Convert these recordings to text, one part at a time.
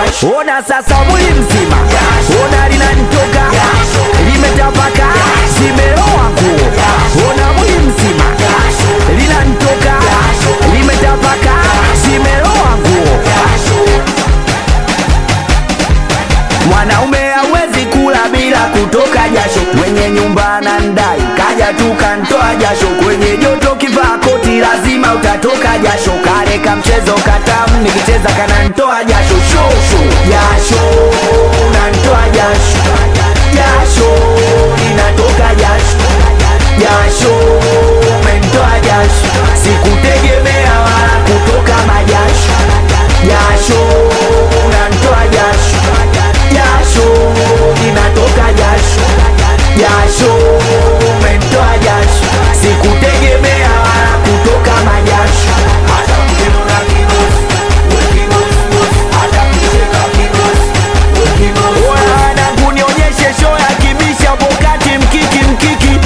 jasho ona sasa mwili mzima ona linanitoka limetapaka zimeloa nguo ona mwili mzima linanitoka limetapaka zimeloa nguo mwanaume hawezi kula bila kutoka jasho mwenye nyumba anandai kaja tu kantoa jasho kwenye joto kivaa koti lazima utatoka jasho kale ka mchezo katamu nikicheza kanantoa jasho shosho jasho nantoa jasho jasho linatoka jasho jasho mentoa jasho sikutegemea wala kutoka majasho jasho nantoa jasho jasho linatoka jasho jasho mentoa jasho sikutegemea wala kutoka majasho hata mkinuna kigosi wekigosi hata mkicheka kigosi wekigosi wanangu nionyeshe show ya kibisha pokati mkiki mkiki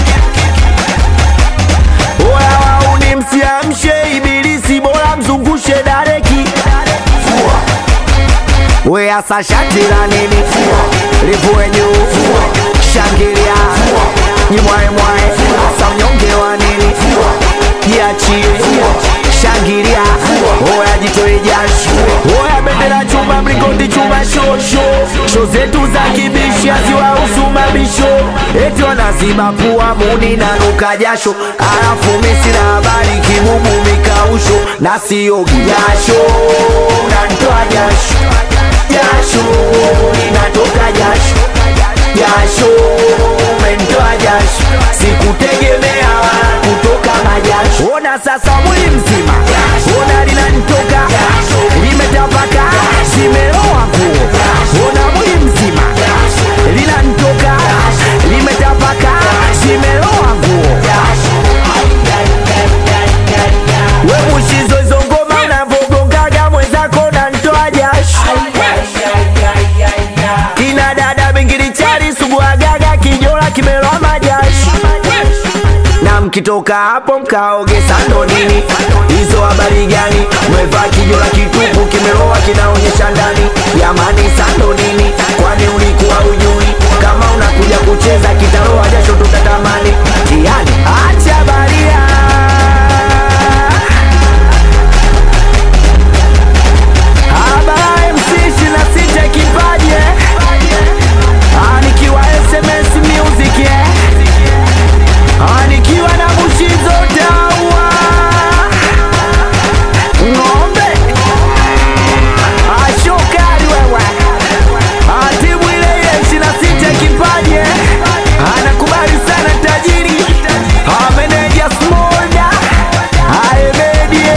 oya wauni msiamshe ibilisi bora mzungushe dareki we asa shati la nini livue juu shangilia jimwaemwae asa mnyonge wa nini jiachie shangilia oya jitoe jasho oya bendera chuma mlingoti chuma shosho sho zetu za kibishi haziwahusu mabisho eti wanaziba pua muni na nuka jasho alafu misina habari kibubu mikausho na siogi jasho nantoa jasho jasho linatoka jasho jasho mentoa jasho sikutegemea wala kutoka majasho ona sasa mwili mzima ona linanitoka limetapaka zimeloa nguo ona mwili mzima linanitoka limetapaka zimeloa nguo we mushizo hizo ngoma unavogongaga mwenzako nantoa jasho kina dada bingilichari suguagaga kijola kimeloa majasho na mkitoka hapo mkaoge sando nini hizo habari gani mwevaa kijola kitupu kimeloa kinaonyesha ndani jamani sando nini kwani ulikuwa ujui kama unakuja kucheza kitaloa jasho tutatamani tiani acha baria Habari MC 26 kipaje Ah, nikiwa SMS music eh Ah, nikiwa na mushizo dawa ng'ombe ashokari wewe Ah, timu ile ile 26 kipaje anakubali sana tajiri Ah, meneja smolda aemedie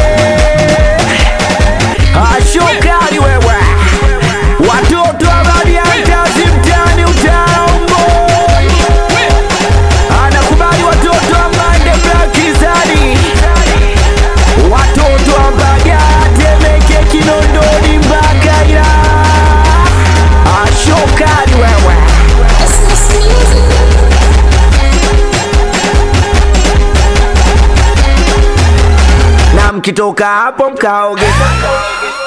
ashokari wewe watoto abadiantazi mtani utaomboi anakubali watoto wa mande blakizani watoto wa mbagatemeke kinondoni mpaka ila ashokari wewe na mkitoka hapo mkaoge